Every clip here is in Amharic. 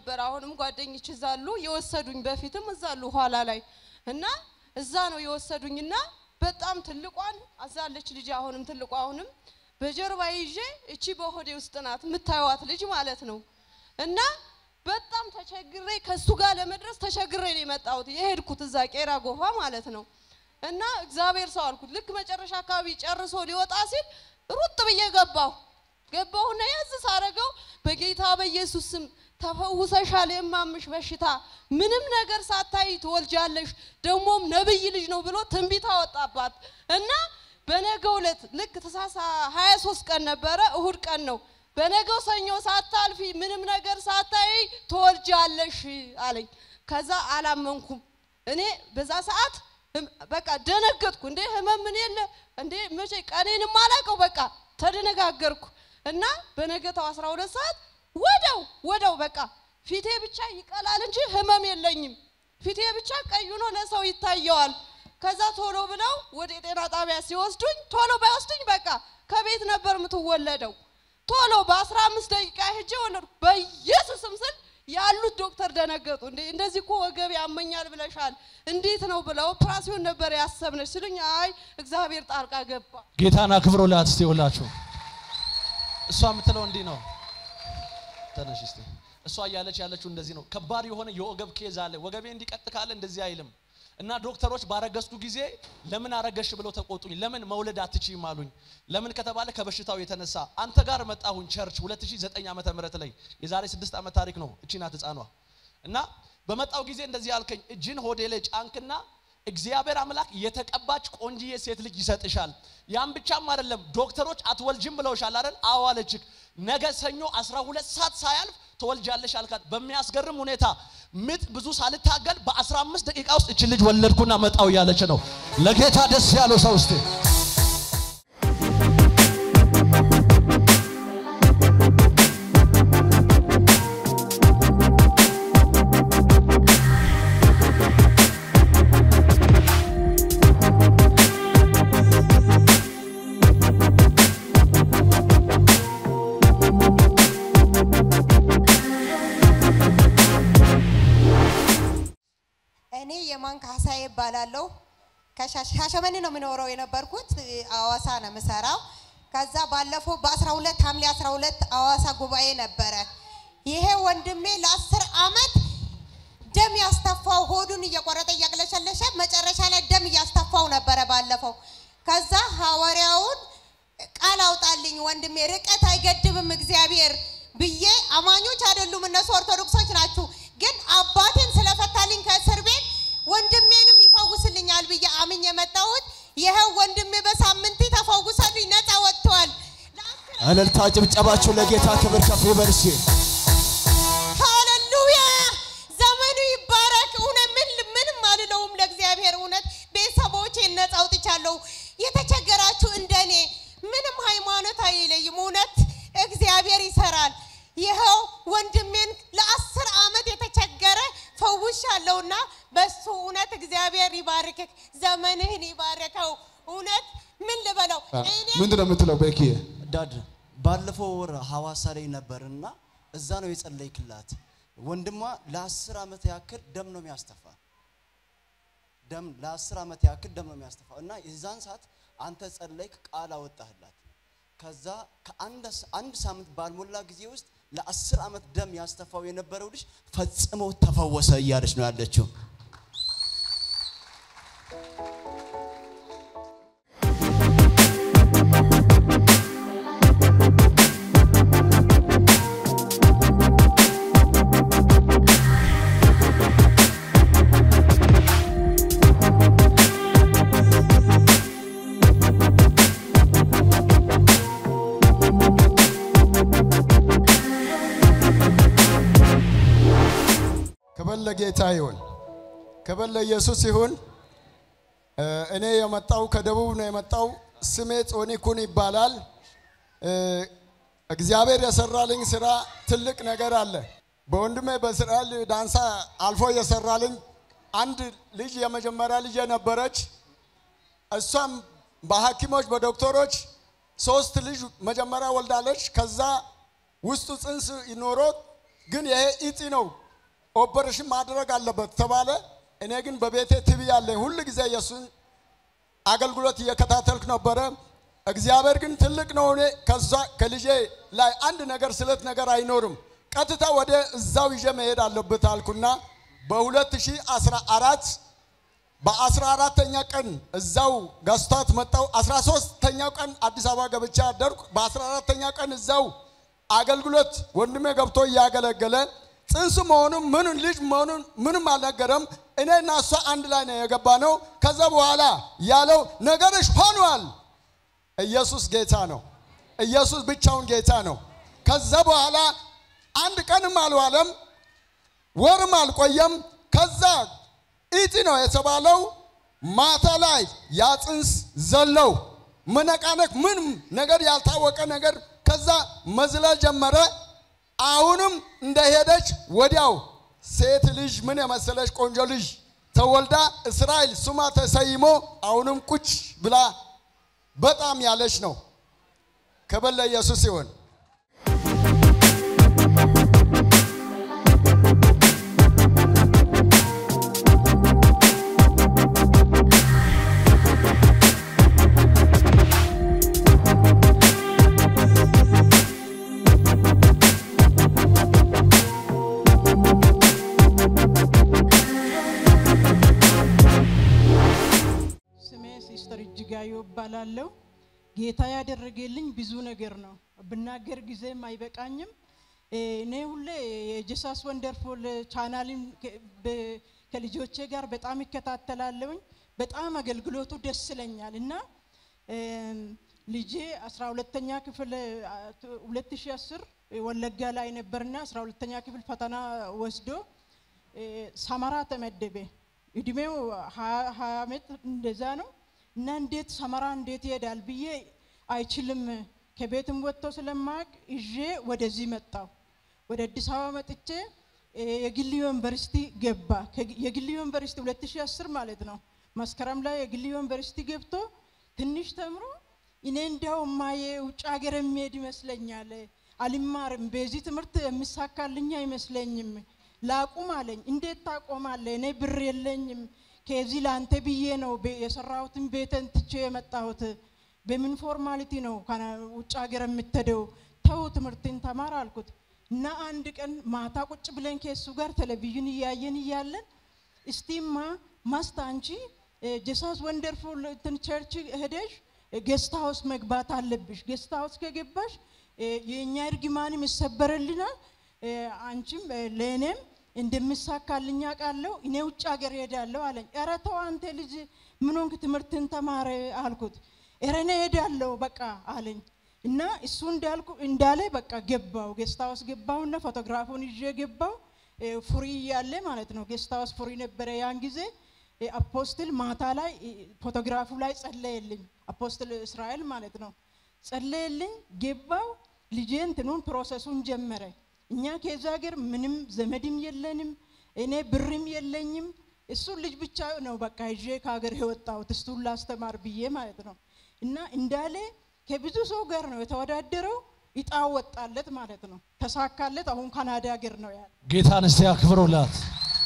ነበር። አሁንም ጓደኞች እዛ አሉ የወሰዱኝ፣ በፊትም እዛ አሉ ኋላ ላይ እና እዛ ነው የወሰዱኝና በጣም ትልቋን አዛለች ልጅ አሁንም ትልቋ አሁንም በጀርባ ይዤ እቺ በሆዴ ውስጥ ናት የምታዩዋት ልጅ ማለት ነው እና በጣም ተቸግሬ ከሱ ጋር ለመድረስ ተቸግሬ ነው የመጣሁት የሄድኩት እዛ ቄራ ጎፋ ማለት ነው እና እግዚአብሔር ሰው አልኩት ልክ መጨረሻ አካባቢ ጨርሶ ሊወጣ ሲል ሩጥ ብዬ ገባሁ ገባሁና ያዝ ሳረገው በጌታ በኢየሱስ ስም ተፈውሰሻል፣ የማምሽ በሽታ ምንም ነገር ሳታይ ትወልጃለሽ፣ ደግሞም ነብይ ልጅ ነው ብሎ ትንቢት አወጣባት እና በነገው ዕለት ልክ ተሳሳ 23 ቀን ነበረ፣ እሁድ ቀን ነው። በነገው ሰኞ ሳታልፊ ምንም ነገር ሳታይ ትወልጃለሽ አለኝ። ከዛ አላመንኩም እኔ በዛ ሰዓት ህም- በቃ ደነገጥኩ። እንዴ ህመም ምን የለ እንዴ መቼ ቀኔንም አላውቀው በቃ ተደነጋገርኩ እና በነገታው 12 ሰዓት ወደው ወደው በቃ ፊቴ ብቻ ይቀላል እንጂ ህመም የለኝም። ፊቴ ብቻ ቀይ ሆኖ ለሰው ይታየዋል። ከዛ ቶሎ ብለው ወደ ጤና ጣቢያ ሲወስዱኝ ቶሎ ባይወስዱኝ በቃ ከቤት ነበር የምትወለደው። ቶሎ በ15 ደቂቃ ሄጄ ወለድኩ። በኢየሱስም ስል ያሉት ዶክተር ደነገጡ። እንዴ እንደዚህ እኮ ወገብ ያመኛል ብለሻል፣ እንዴት ነው ብለው ኦፕራሲዮን ነበር ያሰብነች ሲሉኝ፣ አይ እግዚአብሔር ጣልቃ ገባ። ጌታን አክብሮላት እስቲ ሁላችሁ። እሷ የምትለው እንዲህ ነው። ተነሽ እስቲ። እሷ እያለች ያለችው እንደዚህ ነው። ከባድ የሆነ የወገብ ኬዝ አለ። ወገቤ እንዲቀጥ ካለ እንደዚህ አይልም እና ዶክተሮች ባረገዝኩ ጊዜ ለምን አረገሽ ብለው ተቆጡኝ። ለምን መውለድ አትችይም አሉኝ። ለምን ከተባለ ከበሽታው የተነሳ አንተ ጋር መጣሁኝ ቸርች 2009 ዓመተ ምህረት ላይ የዛሬ 6 ዓመት ታሪክ ነው። እቺ ናት ህፃኗ እና በመጣው ጊዜ እንደዚህ ያልከኝ እጅን ሆዴ ላይ ጫንክና እግዚአብሔር አምላክ የተቀባች ቆንጂዬ ሴት ልጅ ይሰጥሻል። ያም ብቻም አይደለም ዶክተሮች አትወልጅም ብለውሻል አይደል? አዎ አለችክ። ነገ ሰኞ 12 ሰዓት ሳያልፍ ትወልጃለሽ አልካት። በሚያስገርም ሁኔታ ምጥ ብዙ ሳልታገል በ15 ደቂቃ ውስጥ እችን ልጅ ወለድኩና መጣው እያለች ነው። ለጌታ ደስ ያለው ሰው እስቲ እኔ የማን ካሳዬ እባላለሁ። ከሻሸመኔ ነው የምኖረው የነበርኩት አዋሳ ነው የምሰራው። ከዛ ባለፈው በ12 ሐምሌ 12 አዋሳ ጉባኤ ነበረ። ይሄ ወንድሜ ለአስር አመት ደም ያስተፋው ሆዱን እየቆረጠ እያቅለሸለሸ መጨረሻ ላይ ደም እያስተፋው ነበረ ባለፈው። ከዛ ሐዋርያውን ቃል አውጣልኝ ወንድሜ ርቀት አይገድብም እግዚአብሔር ብዬ አማኞች አይደሉም እነሱ ኦርቶዶክሶች ናችሁ፣ ግን አባቴን ስለፈታልኝ ከእስር ቤት ወንድሜንም ይፈውስልኛል ብዬ አምኝ የመጣሁት ይኸው ወንድሜ በሳምንት ተፈውሰልኝ ነፃ ወጥተዋል። እልልታ ጭብጨባችሁ ለጌታ ክብር ከፍ ይበል እስቲ። ሃሌሉያ ዘመኑ ይባረክ። እውነት ምን ምንም አልለውም ለእግዚአብሔር እውነት ቤተሰቦቼን ነፃ አውጥቻለሁ። የተቸገራችሁ እንደኔ ምንም ሃይማኖት አይለይም። እውነት እግዚአብሔር ይሰራል። ይኸው ወንድሜን ለአስር ዓመት የተቸገረ ፈውሻለሁና በሱ እውነት እግዚአብሔር ይባርክህ፣ ዘመንህን ይባርከው። እውነት ምን ልበለው እኔ ምንድን ነው የምትለው ቤኪዬ? ዳድ ባለፈው ወር ሐዋሳ ላይ ነበርና እዛ ነው የጸለይክላት። ወንድሟ ለአስር ዓመት ያክል ደም ነው የሚያስተፋ ደም ለአስር ዓመት ያክል ደም ነው የሚያስተፋ እና የዛን ሰዓት አንተ ጸለይክ፣ ቃል አወጣህላት። ከዛ ከአንድ ስ- አንድ ሳምንት ባልሞላ ጊዜ ውስጥ ለአስር ዓመት ደም ያስተፋው የነበረው ልጅ ፈጽሞ ተፈወሰ እያለች ነው ያለችው። ክብር ለጌታ ይሁን፣ ክብር ለኢየሱስ ይሁን። እ፣ እኔ የመጣው ከደቡብ ነው የመጣው። ስሜ ጾኒ ኩን ይባላል። እ፣ እግዚአብሔር የሰራልኝ ስራ ትልቅ ነገር አለ። በወንድሜ በእስራኤል ዳንሳ አልፎ የሰራልኝ አንድ ልጅ የመጀመሪያ ልጅ የነበረች እሷም በሐኪሞች በዶክተሮች ሶስት ልጅ መጀመሪያ ወልዳለች። ከዛ ውስጡ ጽንስ ኖሮ ግን ይሄ ኢጢ ነው ኦፐሬሽን ማድረግ አለበት ተባለ። እኔ ግን በቤቴ ቲቪ ያለኝ ሁል ጊዜ የእሱን አገልግሎት እየከታተልኩ ነበረ። እግዚአብሔር ግን ትልቅ ነው። እኔ ከዛ ከልጄ ላይ አንድ ነገር ስለት ነገር አይኖርም። ቀጥታ ወደ እዛው ይዤ መሄድ አለበት አልኩና በ2014 በአስራ አራተኛ ቀን እዛው ገዝቷት መጣው። አስራ ሶስተኛው ቀን አዲስ አበባ ገብቻ አደርኩ። በአስራ አራተኛ ቀን እዛው አገልግሎት ወንድሜ ገብቶ እያገለገለ ጽንስ መሆኑን ምኑን ልጅ መሆኑን ምንም አልነገረም። እኔ እና እሷ አንድ ላይ ነው የገባ ነው። ከዛ በኋላ ያለው ነገርሽ ሆኗል። ኢየሱስ ጌታ ነው። ኢየሱስ ብቻውን ጌታ ነው። ከዛ በኋላ አንድ ቀንም አልዋለም፣ ወርም አልቆየም። ከዛ ኢጢ ነው የተባለው ማታ ላይ ያ ጽንስ ዘለው መነቃነቅ ምንም ነገር ያልታወቀ ነገር ከዛ መዝለል ጀመረ። አሁንም እንደሄደች ወዲያው ሴት ልጅ ምን የመሰለች ቆንጆ ልጅ ተወልዳ እስራኤል ስሟ ተሰይሞ አሁንም ቁጭ ብላ በጣም ያለች ነው። ክብር ለኢየሱስ ይሁን። ስሜ ሲስተር እጅጋየሁ እባላለሁ። ጌታ ያደረገልኝ ብዙ ነገር ነው። ብናገር ጊዜም አይበቃኝም። እ፣ እኔ ሁሌ የጀሳስ ወንደርፉል ቻናልን ከ- በ- ከልጆቼ ጋር በጣም ይከታተላለሁኝ። በጣም አገልግሎቱ ደስ ይለኛል እና እም፣ ልጄ 12ተኛ ክፍል አ፣ ቱ- 2010 ወለጋ ላይ ነበርና 12ተኛ ክፍል ፈተና ወስዶ እ፣ ሰመራ ተመደበ። እድሜው ሀያ ሀያ ዓመት እንደዛ ነው እና እንዴት ሰመራ እንዴት ይሄዳል ብዬ አይችልም ከቤትም ወጥቶ ስለማቅ ይዤ ወደዚህ መጣው። ወደ አዲስ አበባ መጥቼ እ፣ የግል ዩኒቨርሲቲ ገባ። ከግ- የግል ዩኒቨርሲቲ 2010 ማለት ነው መስከረም ላይ የግል ዩኒቨርሲቲ ገብቶ ትንሽ ተምሮ እኔ እንዲያው ማየ ውጭ ሀገር የሚሄድ ይመስለኛል፣ አልማርም፣ በዚህ ትምህርት የሚሳካልኝ አይመስለኝም፣ ላቁም አለኝ። እንዴት ታቆማለህ? እኔ ብር የለኝም፣ ከዚህ ለአንተ ብዬ ነው ቤ- የሰራሁትን ቤተን ትቼ የመጣሁት። በምን ፎርማሊቲ ነው ከና- ውጭ ሀገር የምትሄደው? ተው ትምህርትን ተማር አልኩት እና አንድ ቀን ማታ ቁጭ ብለን ከሱ ጋር ቴሌቪዥን እያየን እያለን እስቲማ ማስት አንቺ ጀሳስ ወንደርፉል እንትን ቸርች ሄደሽ ጌስት ሃውስ መግባት አለብሽ። ጌስት ሃውስ ከገባሽ እ፣ የእኛ እርግማንም ይሰበርልናል፣ እ፣ አንቺም እ፣ ለእኔም እንደምሳካልኝ አውቃለሁ። እኔ ውጭ ሀገር ሄዳለሁ አለኝ። ኧረ ተው አንተ ልጅ ምን ሆንክ? ትምህርትን ተማረ አልኩት። ኧረ እኔ ሄዳለሁ በቃ አለኝ እና እሱ እንዳልኩ እንዳለ በቃ ገባው ጌስት ሃውስ ገባውና ፎቶግራፉን ይዤ ገባው እ፣ ፉሪ እያለ ማለት ነው። ጌስት ሃውስ ፉሪ ነበረ ያን ጊዜ እ፣ አፖስትል ማታ ላይ እ፣ ፎቶግራፉ ላይ ጸለየልኝ። አፖስትል እስራኤል ማለት ነው። ጸለየልኝ፣ ገባው ልጄ እንትኑን ፕሮሰሱን ጀመረ። እኛ ከዛ ሀገር ምንም ዘመድም የለንም፣ እኔ ብርም የለኝም። እሱን ልጅ ብቻ ነው በቃ ይዤ ከሀገር የወጣሁት እሱን ላስተማር ብዬ ማለት ነው። እና እንዳለ ከብዙ ሰው ጋር ነው የተወዳደረው። እጣ ወጣለት ማለት ነው። ተሳካለት። አሁን ካናዳ ሀገር ነው ያለ። ጌታን እስቲ አክብሩላት።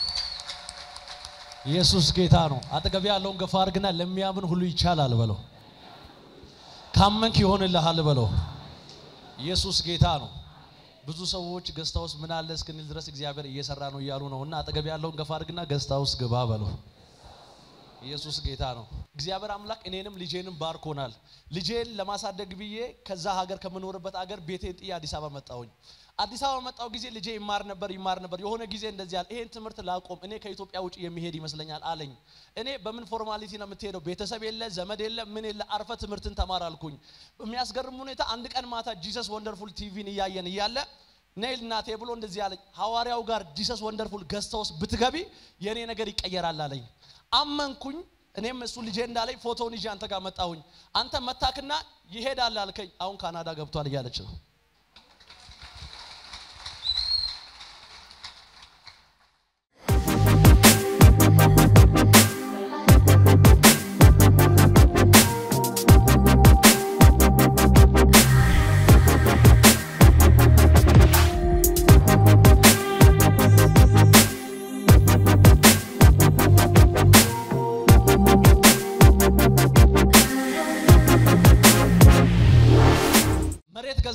ኢየሱስ ጌታ ነው። አጠገብ ያለውን ገፋ አድርግና ለሚያምን ሁሉ ይቻላል በለው። ካመንክ ይሆንልሃል በለው። ኢየሱስ ጌታ ነው። ብዙ ሰዎች ገስታ ውስጥ ምን አለ እስክንል ድረስ እግዚአብሔር እየሰራ ነው እያሉ ነው እና አጠገብ ያለውን ገፋ አድርግና ገስታ ውስጥ ግባ በለው። ኢየሱስ ጌታ ነው። እግዚአብሔር አምላክ እኔንም ልጄንም ባርኮናል። ልጄን ለማሳደግ ብዬ ከዛ ሀገር ከምኖርበት ሀገር ቤቴን ጥዬ አዲስ አበባ መጣሁኝ። አዲስ አበባ መጣሁ ጊዜ ልጄ ይማር ነበር ይማር ነበር። የሆነ ጊዜ እንደዚህ አለ፣ ይሄን ትምህርት ላቆም፣ እኔ ከኢትዮጵያ ውጭ የሚሄድ ይመስለኛል አለኝ። እኔ በምን ፎርማሊቲ ነው የምትሄደው? ቤተሰብ የለ ዘመድ የለ ምን የለ፣ አርፈ ትምህርትን ተማር አልኩኝ። በሚያስገርም ሁኔታ አንድ ቀን ማታ ጂሰስ ወንደርፉል ቲቪን እያየን እያለ ነይል እናቴ ብሎ እንደዚህ አለኝ። ሐዋርያው ጋር ጂሰስ ወንደርፉል ገዝታ ውስጥ ብትገቢ የእኔ ነገር ይቀየራል አለኝ። አመንኩኝ። እኔም እሱ ልጄ እንዳለኝ ፎቶውን ይዤ አንተ ጋር መጣሁኝ። አንተ መታክና ይሄዳል አልከኝ። አሁን ካናዳ ገብቷል እያለች ነው።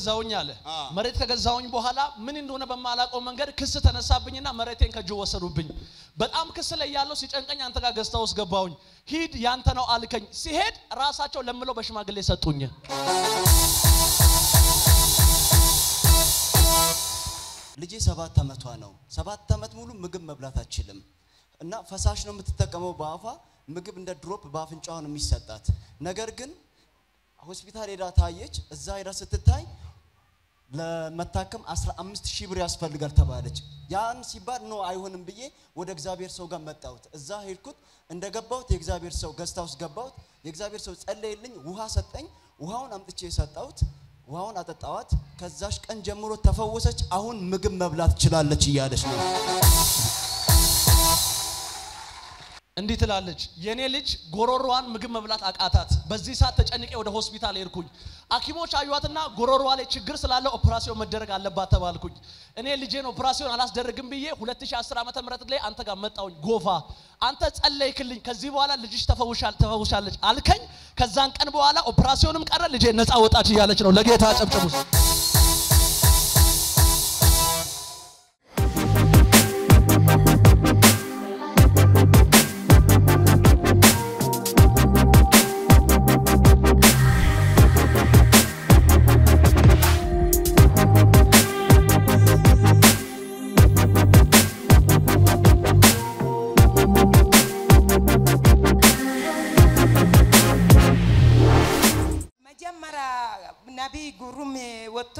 ገዛውኝ አለ። አ። መሬት ከገዛውኝ በኋላ ምን እንደሆነ በማላውቀው መንገድ ክስ ተነሳብኝና መሬቴን ከእጅ ወሰዱብኝ። በጣም ክስ ላይ ያለው ሲጨንቀኝ አንተ ጋር ገዝታ ውስጥ ገባውኝ። ሂድ ያንተ ነው አልከኝ። ሲሄድ ራሳቸው ለምለው በሽማግሌ ሰጡኝ። ልጄ ሰባት ዓመቷ ነው። ሰባት ዓመት ሙሉ ምግብ መብላት አትችልም እና ፈሳሽ ነው የምትጠቀመው በአፏ ምግብ እንደ ድሮፕ በአፍንጫዋ ነው የሚሰጣት። ነገር ግን ሆስፒታል ሄዳ ታየች። እዛ ሄዳ ስትታይ ለመታከም 15 ሺህ ብር ያስፈልጋል ተባለች። ያን ሲባል ነው አይሆንም ብዬ ወደ እግዚአብሔር ሰው ጋር መጣሁት። እዛ ሄድኩት። እንደገባሁት የእግዚአብሔር ሰው ገዝታ ውስጥ ገባሁት። የእግዚአብሔር ሰው ጸለየልኝ፣ ውሃ ሰጠኝ። ውሃውን አምጥቼ የሰጠሁት ውሃውን አጠጣዋት። ከዛሽ ቀን ጀምሮ ተፈወሰች። አሁን ምግብ መብላት ትችላለች እያለች ነው። እንዲህ ትላለች፣ የኔ ልጅ ጎሮሮዋን ምግብ መብላት አቃታት። በዚህ ሰዓት ተጨንቄ ወደ ሆስፒታል ሄድኩኝ። ሐኪሞች አዩዋትና ጎሮሮዋ ላይ ችግር ስላለ ኦፕራሲዮን መደረግ አለባት ተባልኩኝ። እኔ ልጄን ኦፕራሲዮን አላስደረግም ብዬ 2010 ዓመተ ምህረት ላይ አንተ ጋር መጣውኝ። ጎፋ አንተ ጸለይክልኝ። ከዚህ በኋላ ልጅሽ ተፈውሻል ተፈውሻለች አልከኝ። ከዛን ቀን በኋላ ኦፕራሲዮንም ቀረ፣ ልጄ ነፃ ወጣች እያለች ነው። ለጌታ ጨብጭቡ። መጀመሪያ ነቢይ ጉሩም ወጥቶ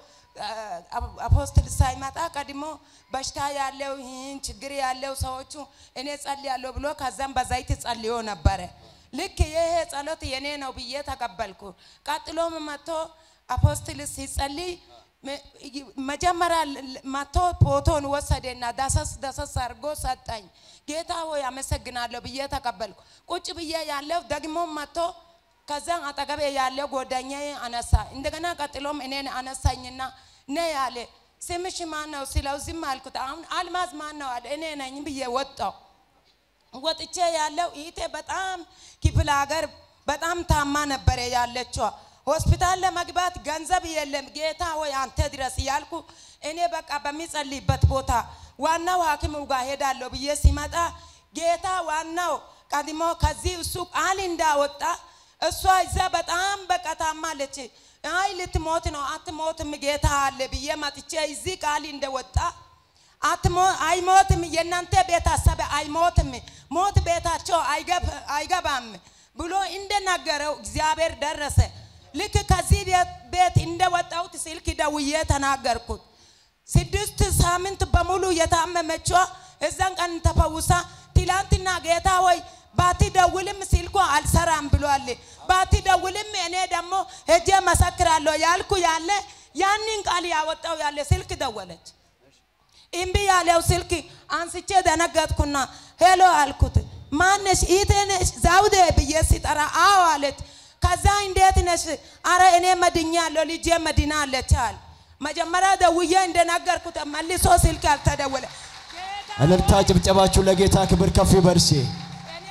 አ- አፖስትል ሳይመጣ ቀድሞ በሽታ ያለው ይህን ችግር ያለው ሰዎቹ እኔ ጸልያለሁ ብሎ ከዛም በዘይት ጸልዮ ነበረ። ልክ ይሄ ጸሎት የኔ ነው ብዬ ተቀበልኩ። ቀጥሎም መጥቶ አፖስትል ሲጸልይ መ- መጀመሪያ ል- መጥቶ ፎቶን ወሰደና ዳሰስ ዳሰስ አድርጎ ሰጠኝ። ጌታ ሆይ አመሰግናለሁ ብዬ ተቀበልኩ። ቁጭ ብዬ ያለው ደግሞ መጥቶ ከዛ አጠገቤ ያለው ጓደኛዬ አነሳ። እንደገና ቀጥሎም እኔን አነሳኝና ነ ያለ ስምሽ ማን ነው ሲለው ዝም አልኩት። አሁን አልማዝ ማን ነው አለ። እኔ ነኝ ብዬ ወጣው። ወጥቼ ያለው ይቴ በጣም ክፍለ ሀገር በጣም ታማ ነበረ ያለችው። ሆስፒታል ለመግባት ገንዘብ የለም። ጌታ ሆይ አንተ ድረስ እያልኩ እኔ በቃ በሚጸልይበት ቦታ ዋናው ሐኪሙ ጋር ሄዳለሁ ብዬ ሲመጣ ጌታ ዋናው ቀድሞ ከዚህ እሱ ቃል እንዳወጣ እሷ እዛ በጣም በቃ ታማለች። አይ ልትሞት ነው፣ አትሞትም ጌታ አለ ብዬ መጥቼ እዚህ ቃል እንደወጣ አትሞ አይሞትም፣ የእናንተ ቤተሰብ አይሞትም፣ ሞት ቤታቸው አይገብ- አይገባም ብሎ እንደነገረው እግዚአብሔር ደረሰ። ልክ ከዚህ ቤት- ቤት እንደወጣሁት ስልክ ደውዬ ተናገርኩት። ስድስት ሳምንት በሙሉ የታመመችዋ እዛን ቀን ተፈውሳ ትላንትና ጌታ ሆይ ባትደውልም ስልኳ አልሰራም ብሏል። ባትደውልም እኔ ደግሞ ሄጄ መሰክራለሁ ያልኩ ያለ ያንን ቃል ያወጣው ያለ ስልክ ደወለች። እምቢ ያለው ስልክ አንስቼ ደነገጥኩና ሄሎ አልኩት። ማነሽ? ኢቴ ነሽ? ዛውዴ ብዬ ሲጠራ አዎ አለች። ከዛ እንዴት ነሽ? አረ እኔ መድኛለሁ ልጄ መድናለች አለ። መጀመሪያ ደውዬ እንደነገርኩት መልሶ ስልክ አልተደወለ። እልልታ ጭብጨባችሁ ለጌታ ክብር ከፍ ይበርሴ እኔ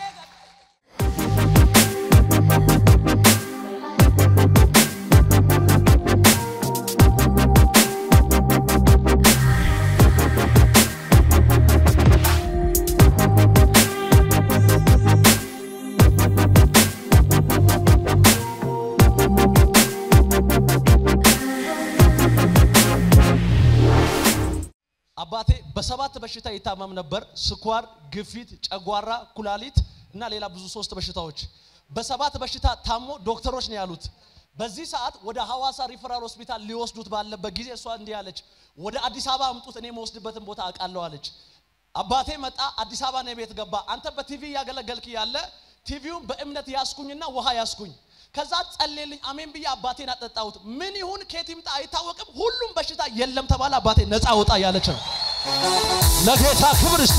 አባቴ በሰባት በሽታ ይታመም ነበር። ስኳር፣ ግፊት፣ ጨጓራ፣ ኩላሊት እና ሌላ ብዙ ሶስት በሽታዎች። በሰባት በሽታ ታሞ ዶክተሮች ነው ያሉት። በዚህ ሰዓት ወደ ሐዋሳ ሪፈራል ሆስፒታል ሊወስዱት ባለበት ጊዜ እሷ እንዲህ አለች፣ ወደ አዲስ አበባ አምጡት፣ እኔ መወስድበትን ቦታ አውቃለሁ አለች። አባቴ መጣ፣ አዲስ አበባ ነው ቤት ገባ። አንተ በቲቪ እያገለገልክ ያለ ቲቪውን በእምነት ያስኩኝና ውሃ ያስኩኝ። ከዛ ጸልልኝ፣ አሜን ብዬ አባቴን አጠጣሁት። ምን ይሁን ከየት ይምጣ አይታወቅም፣ ሁሉም በሽታ የለም ተባለ። አባቴ ነፃ ወጣ እያለች ነው። ለጌታ ክብር እስቲ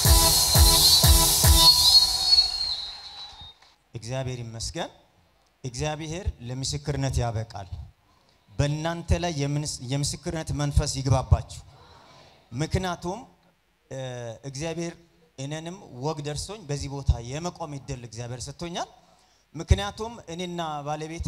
እግዚአብሔር ይመስገን። እግዚአብሔር ለምስክርነት ያበቃል። በእናንተ ላይ የምንስ- የምስክርነት መንፈስ ይግባባችሁ። ምክንያቱም እ፣ እግዚአብሔር እኔንም ወግ ደርሶኝ በዚህ ቦታ የመቆም እድል እግዚአብሔር ሰጥቶኛል። ምክንያቱም እኔና ባለቤቴ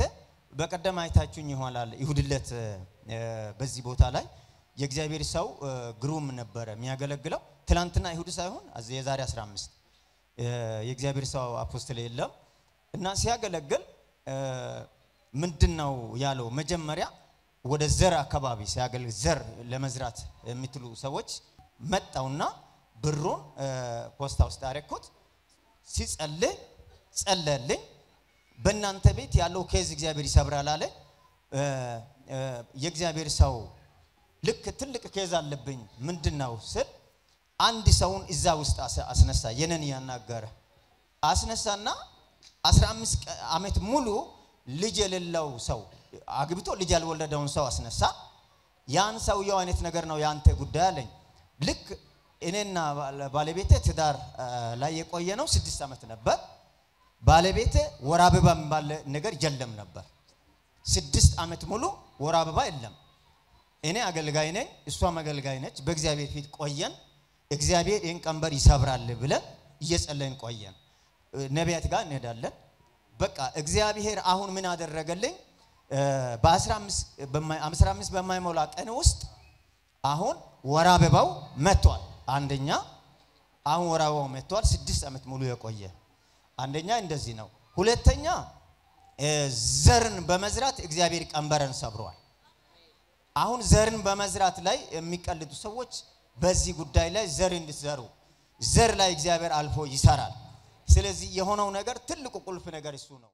በቀደም አይታችሁኝ ይሆናል ይሁድ ዕለት እ፣ በዚህ ቦታ ላይ የእግዚአብሔር ሰው እ፣ ግሩም ነበረ የሚያገለግለው ትናንትና ይሁድ ሳይሆን አዚ- የዛሬ 15 እ፣ የእግዚአብሔር ሰው አፖስትል የለም እና ሲያገለግል እ፣ ምንድን ነው ያለው መጀመሪያ ወደ ዘር አካባቢ ሲያገለግል ዘር ለመዝራት የሚትሉ ሰዎች መጣውና ብሩን እ፣ ፖስታ ውስጥ አረኩት ሲጸልይ ጸለልኝ በእናንተ ቤት ያለው ኬዝ እግዚአብሔር ይሰብራል አለ እ፣ እ፣ የእግዚአብሔር ሰው ልክ ትልቅ ኬዝ አለብኝ ምንድን ነው ስል አንድ ሰውን እዛ ውስጥ አስ- አስነሳ የነን ያናገረ አስነሳና 15 ቀ- ዓመት ሙሉ ልጅ የሌለው ሰው አግብቶ ልጅ ያልወለደውን ሰው አስነሳ ያን ሰውየው አይነት ነገር ነው የአንተ ጉዳይ አለኝ ልክ እኔና ባለ- ባለቤቴ ትዳር አ፣ ላይ የቆየ ነው ስድስት ዓመት ነበር ባለቤቴ ወር አበባ የሚባል ነገር የለም ነበር ስድስት ዓመት ሙሉ ወር አበባ የለም እኔ አገልጋይ ነኝ እሷም አገልጋይ ነች በእግዚአብሔር ፊት ቆየን እግዚአብሔር ይህን ቀንበር ይሰብራል ብለን እየጸለይን ቆየን እ፣ ነቢያት ጋር እንሄዳለን በቃ እግዚአብሔር አሁን ምን አደረገልኝ እ፣ በ15 በማይ- 15 በማይሞላ ቀን ውስጥ አሁን ወር አበባው መጥቷል አንደኛ አሁን ወር አበባው መጥቷል ስድስት ዓመት ሙሉ የቆየ አንደኛ እንደዚህ ነው ሁለተኛ እ፣ ዘርን በመዝራት እግዚአብሔር ቀንበረን ሰብሯል አሁን ዘርን በመዝራት ላይ የሚቀልዱ ሰዎች በዚህ ጉዳይ ላይ ዘር እንድትዘሩ ዘር ላይ እግዚአብሔር አልፎ ይሰራል ስለዚህ የሆነው ነገር ትልቁ ቁልፍ ነገር እሱ ነው